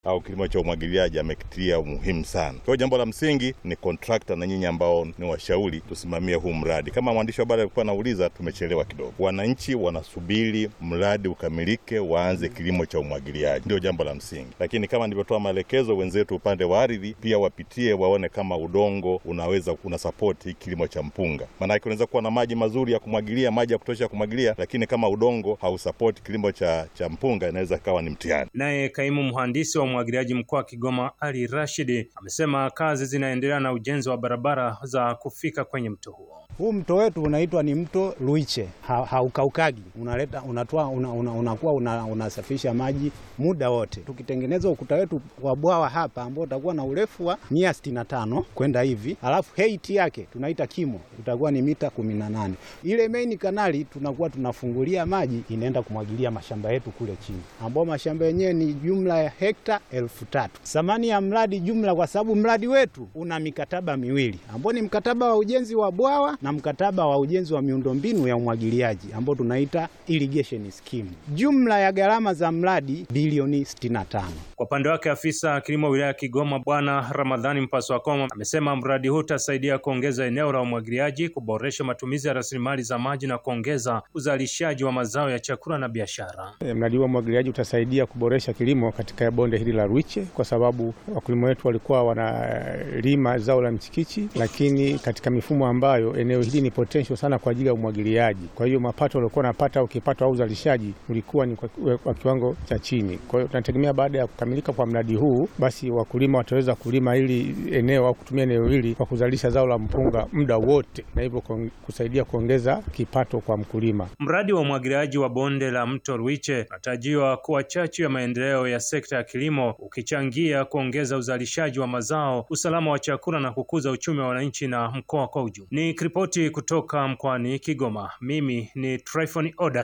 au kilimo cha umwagiliaji amekitilia umuhimu sana. Kwa hiyo jambo la msingi ni kontrakta na nyinyi ambao ni washauri tusimamie huu mradi. Kama mwandishi wa habari alikuwa anauliza, tumechelewa kidogo. Wananchi wanasubiri mradi ukamilike, waanze kilimo cha umwagiliaji, ndio jambo la msingi. Lakini kama nilivyotoa maelekezo, wenzetu upande wa ardhi pia wapitie, waone kama udongo unaweza una sapoti kilimo cha mpunga. Maanake unaweza kuwa na maji mazuri ya kumwagilia, maji ya kutosha ya kumwagilia, lakini kama udongo hausapoti kilimo cha, cha mpunga inaweza kawa ni mtihani. Naye kaimu mhandisi wa umwagiliaji mkoa wa Kigoma Ali Rashidi amesema kazi zinaendelea na ujenzi wa barabara za kufika kwenye mto huo. Huu mto wetu unaitwa ni mto Luiche, haukaukagi ha, unaleta unatoa una, una, unakuwa una, unasafisha maji muda wote. Tukitengeneza ukuta wetu wa bwawa hapa ambao utakuwa na urefu wa mia sitini na tano kwenda hivi, alafu height yake tunaita kimo utakuwa ni mita kumi na nane. Ile main kanali tunakuwa tunafungulia maji inaenda kumwagilia mashamba yetu kule chini, ambao mashamba yenyewe ni jumla ya hekta elfu tatu. Thamani ya mradi jumla, kwa sababu mradi wetu una mikataba miwili ambao ni mkataba wa ujenzi wa bwawa na mkataba wa ujenzi wa miundombinu ya umwagiliaji ambao tunaita irrigation scheme. Jumla ya gharama za mradi bilioni 65. Kwa upande wake afisa kilimo wilaya ya Kigoma Bwana Ramadhani Mpaswakoma amesema mradi huu utasaidia kuongeza eneo la umwagiliaji, kuboresha matumizi ya rasilimali za maji na kuongeza uzalishaji wa mazao ya chakula na biashara. E, mradi huu wa umwagiliaji utasaidia kuboresha kilimo katika bonde hili la Ruiche kwa sababu wakulima wetu walikuwa wanalima zao la mchikichi, lakini katika mifumo ambayo eneo hili ni potential sana kwa ajili ya umwagiliaji. Kwa hiyo mapato waliokuwa wanapata au kipato au uzalishaji ulikuwa ni kwa, kwa kiwango cha chini. Kwa hiyo tunategemea baada ya kukamilika kwa mradi huu, basi wakulima wataweza kulima hili eneo au kutumia eneo hili kwa kuzalisha zao la mpunga muda wote, na hivyo kusaidia kuongeza kipato kwa mkulima. Mradi wa umwagiliaji wa bonde la mto Ruiche unatarajiwa kuwa chachu ya maendeleo ya sekta ya kilimo, ukichangia kuongeza uzalishaji wa mazao, usalama wa chakula na kukuza uchumi wa wananchi na mkoa kwa ujumla. Ni ripoti kutoka mkoani Kigoma. Mimi ni Tryphon Oda.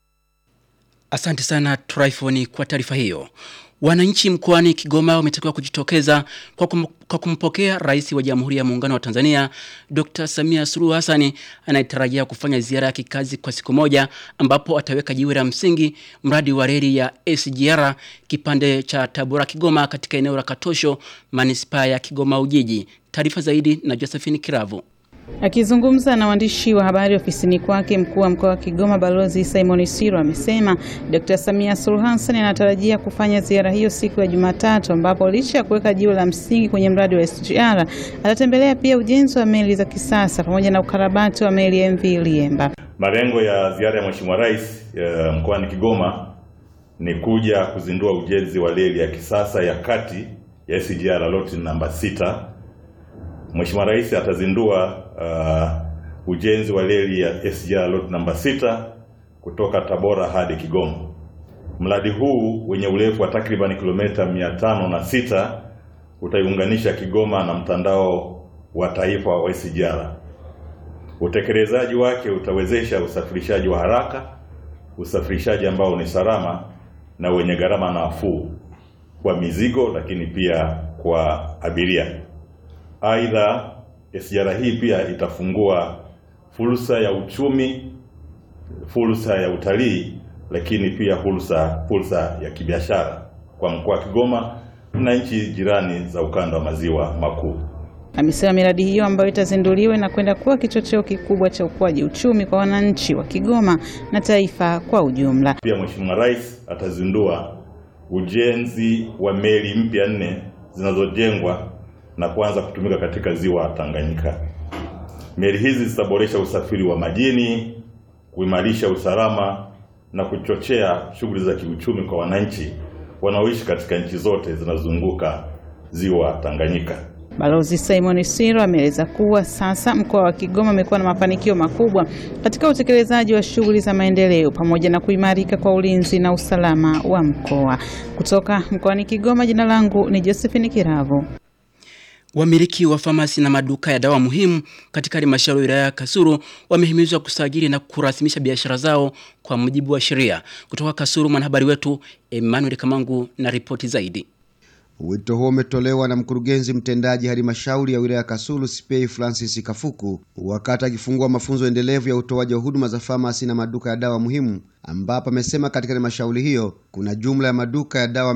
Asante sana Tryphon kwa taarifa hiyo. Wananchi mkoani Kigoma wametakiwa kujitokeza kwa, kum, kwa kumpokea Rais wa Jamhuri ya Muungano wa Tanzania Dr. Samia Suluhu Hassan anayetarajia kufanya ziara ya kikazi kwa siku moja ambapo ataweka jiwe la msingi mradi wa reli ya SGR kipande cha Tabora Kigoma katika eneo la Katosho manispaa ya Kigoma Ujiji. Taarifa zaidi na Josephine Kiravu. Akizungumza na waandishi wa habari ofisini kwake, mkuu wa mkoa wa Kigoma Balozi Simon Siro amesema Dr. Samia Suluhu Hassan anatarajia kufanya ziara hiyo siku ya Jumatatu, ambapo licha ya kuweka jiwe la msingi kwenye mradi wa SGR atatembelea pia ujenzi wa meli za kisasa pamoja na ukarabati wa meli ya MV Liemba. Malengo ya ziara ya Mheshimiwa Rais mkoani Kigoma ni kuja kuzindua ujenzi wa reli ya kisasa ya kati ya SGR loti namba sita. Mheshimiwa Rais atazindua uh, ujenzi wa reli ya SGR lot namba sita kutoka Tabora hadi Kigoma. Mradi huu wenye urefu wa takriban kilomita mia tano na sita utaiunganisha Kigoma na mtandao wa taifa wa SGR. Utekelezaji wake utawezesha usafirishaji wa haraka, usafirishaji ambao ni salama na wenye gharama nafuu kwa mizigo, lakini pia kwa abiria. Aidha, SGR hii pia itafungua fursa ya uchumi, fursa ya utalii, lakini pia fursa fursa ya kibiashara kwa mkoa wa Kigoma na nchi jirani za ukanda wa maziwa makuu. Amesema miradi hiyo ambayo itazinduliwa na kwenda kuwa kichocheo kikubwa cha ukuaji uchumi kwa wananchi wa Kigoma na taifa kwa ujumla. Pia Mheshimiwa Rais atazindua ujenzi wa meli mpya nne zinazojengwa na kuanza kutumika katika ziwa Tanganyika. Meli hizi zitaboresha usafiri wa majini, kuimarisha usalama na kuchochea shughuli za kiuchumi kwa wananchi wanaoishi katika nchi zote zinazozunguka ziwa Tanganyika. Balozi Simon Siro ameeleza kuwa sasa mkoa wa Kigoma umekuwa na mafanikio makubwa katika utekelezaji wa shughuli za maendeleo pamoja na kuimarika kwa ulinzi na usalama wa mkoa. Kutoka mkoani Kigoma, jina langu ni Josephine Kiravo. Wamiliki wa famasi na maduka ya dawa muhimu katika halmashauri ya wilaya ya Kasulu wamehimizwa kusajili na kurasimisha biashara zao kwa mujibu wa sheria. Kutoka Kasulu, mwanahabari wetu Emmanuel Kamangu na ripoti zaidi. Wito huo umetolewa na mkurugenzi mtendaji halmashauri ya wilaya ya Kasulu Spei Francis Kafuku wakati akifungua mafunzo endelevu ya utoaji wa huduma za famasi na maduka ya dawa muhimu ambapo amesema katika halmashauri hiyo kuna jumla ya maduka ya dawa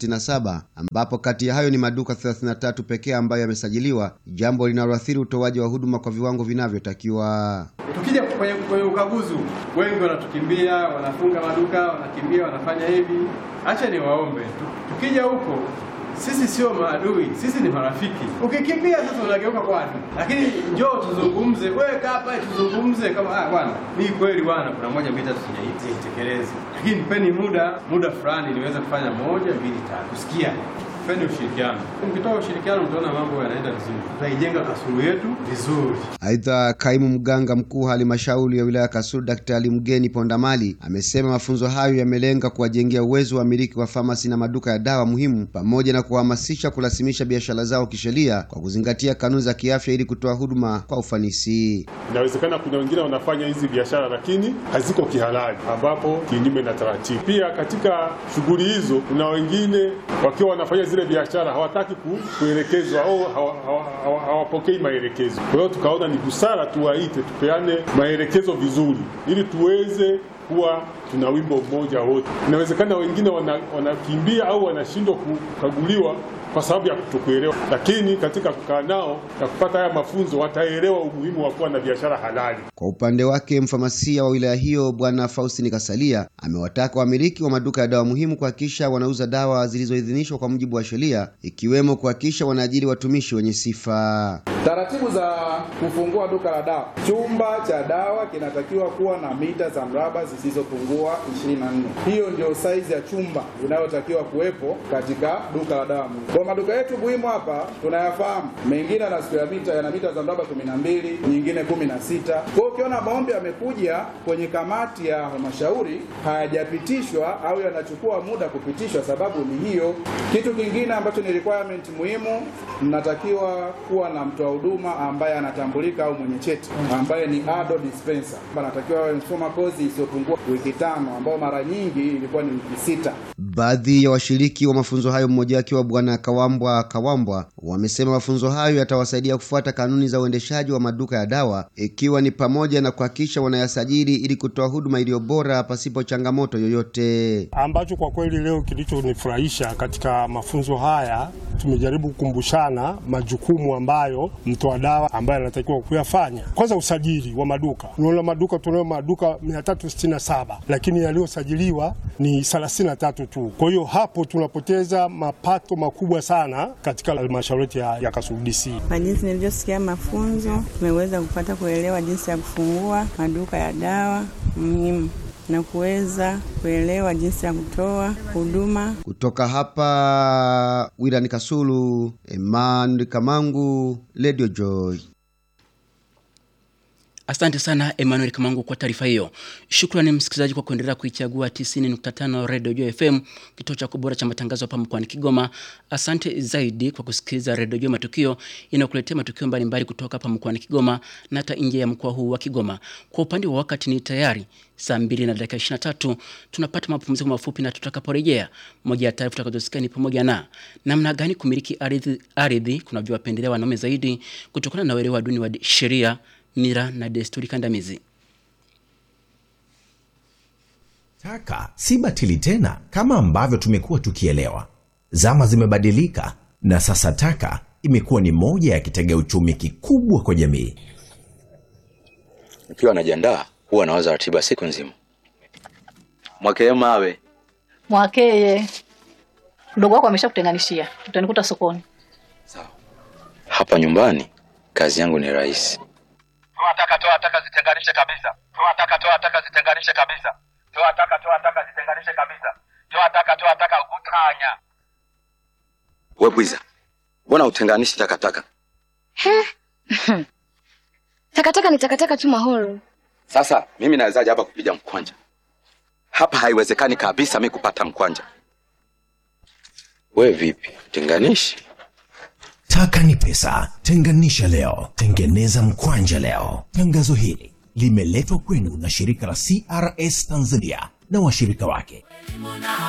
367 ambapo kati ya hayo ni maduka 33 pekee ambayo yamesajiliwa, jambo linaloathiri utoaji wa huduma kwa viwango vinavyotakiwa. Tukija kwenye, kwenye ukaguzi wengi wanatukimbia, wanafunga maduka, wanakimbia, wanafanya hivi. Acha niwaombe tu, tukija huko sisi sio maadui, sisi ni marafiki. Ukikimbia sasa unageuka kwa adui, lakini njoo tuzungumze, wewe kaa hapa tuzungumze, kama ah, bwana, ni kweli bwana, kuna moja mbili tatu sijaitekeleza, lakini nipeni muda muda fulani niweze kufanya moja mbili tatu, kusikia Tupende ushirikiano. Mkitoa ushirikiano, mtaona mambo yanaenda vizuri, tutaijenga Kasulu yetu vizuri. Aidha, kaimu mganga mkuu wa halmashauri ya wilaya ya Kasulu Daktari Mgeni Pondamali amesema mafunzo hayo yamelenga kuwajengea uwezo wa wamiliki wa famasi na maduka ya dawa muhimu pamoja na kuhamasisha kurasimisha biashara zao kisheria kwa kuzingatia kanuni za kiafya ili kutoa huduma kwa ufanisi. Inawezekana kuna wengine wanafanya hizi biashara lakini haziko kihalali, ambapo kinyume na taratibu. Pia katika shughuli hizo kuna wengine wakiwa wanafanya zile biashara hawataki ku, kuelekezwa au hawapokei hawa, hawa maelekezo. Kwa hiyo tukaona ni busara tuwaite, tupeane maelekezo vizuri, ili tuweze kuwa tuna wimbo mmoja wote. Inawezekana wengine wanakimbia wana au wanashindwa kukaguliwa kwa sababu ya kutokuelewa, lakini katika kukaa nao na kupata haya mafunzo wataelewa umuhimu wa kuwa na biashara halali. Kwa upande wake mfamasia wa wilaya hiyo Bwana Faustini Kasalia amewataka wamiliki wa maduka ya dawa muhimu kuhakikisha wanauza dawa zilizoidhinishwa kwa mujibu wa sheria, ikiwemo kuhakikisha wanaajiri watumishi wenye sifa. Taratibu za kufungua duka la dawa. Chumba cha dawa kinatakiwa kuwa na mita za mraba zisizopungua 24. Hiyo ndio saizi ya chumba inayotakiwa kuwepo katika duka la dawa muhimu. Kwa maduka yetu muhimu hapa tunayafahamu, mengine yana square mita yana mita za mraba 12, nyingine 16. Kwa hiyo ukiona maombi yamekuja kwenye kamati ya halmashauri hayajapitishwa au yanachukua muda kupitishwa, sababu ni hiyo. Kitu kingine ambacho ni requirement muhimu, mnatakiwa kuwa na mtoa huduma ambaye anatambulika au mwenye cheti ambaye ni ado dispenser, anatakiwa awe msoma kozi isiyopungua wiki tano, ambao mara nyingi ilikuwa ni wiki sita. Baadhi ya washiriki wa mafunzo hayo, mmoja akiwa Bwana Kawambwa Kawambwa, wamesema mafunzo hayo yatawasaidia kufuata kanuni za uendeshaji wa maduka ya dawa, ikiwa ni pamoja na kuhakikisha wanayasajili ili kutoa huduma iliyo bora pasipo changamoto yoyote. Ambacho kwa kweli leo kilichonifurahisha katika mafunzo haya, tumejaribu kukumbushana majukumu ambayo mtoa dawa ambaye anatakiwa kuyafanya. Kwanza, usajili wa maduka. Unaona maduka tunayo maduka 367 lakini yaliyosajiliwa ni 33 tu. Kwa hiyo hapo tunapoteza mapato makubwa sana katika halmashauri ya, ya Kasulu DC. Kwa jinsi nilivyosikia mafunzo, tumeweza kupata kuelewa jinsi ya kufungua maduka ya dawa muhimu na kuweza kuelewa jinsi ya kutoa huduma. Kutoka hapa wilani Kasulu, Emmanuel Kamangu, Radio Joy. Asante sana Emmanuel Kamangu kwa taarifa hiyo. Shukrani msikilizaji kwa kuendelea kuichagua 90.5 Radio Joy FM, kituo cha kubora cha matangazo hapa mkoani Kigoma. Asante zaidi kwa kusikiliza Radio Joy Matukio inayokuletea matukio mbalimbali kutoka hapa mkoani Kigoma na hata nje ya mkoa huu wa Kigoma. Kwa upande wa wakati ni tayari saa 2 na dakika 23, tunapata mapumziko mafupi na tutakaporejea, moja ya taarifa tutakazosikia ni pamoja na namna gani kumiliki ardhi ardhi kunavyowapendelea wanaume zaidi kutokana na uelewa duni wa sheria mira na desturi kandamizi. Taka si batili tena kama ambavyo tumekuwa tukielewa. Zama zimebadilika na sasa taka imekuwa ni moja ya kitega uchumi kikubwa kwa jamii. Nikiwa najiandaa huwa nawaza ratiba siku nzima. Mwakee mawe Mwakeye, mdogo wako ameshakutenganishia, utanikuta sokoni. hapa nyumbani, kazi yangu ni rahisi. Toa taka, toa taka, zitenganishe kabisa. Toa taka, toa taka, zitenganishe kabisa. Toa taka, toa taka, zitenganishe kabisa. Toa taka, toa taka, utanya. We bwiza, mbona utenganishi takataka? Takataka ni takataka tu mahoro. Sasa mimi nawezaje hapa kupiga mkwanja? Hapa haiwezekani kabisa mi kupata mkwanja. We vipi, tenganishi? Taka ni pesa, tenganisha leo, tengeneza mkwanja leo. Tangazo hili limeletwa kwenu na shirika la CRS Tanzania na washirika wake.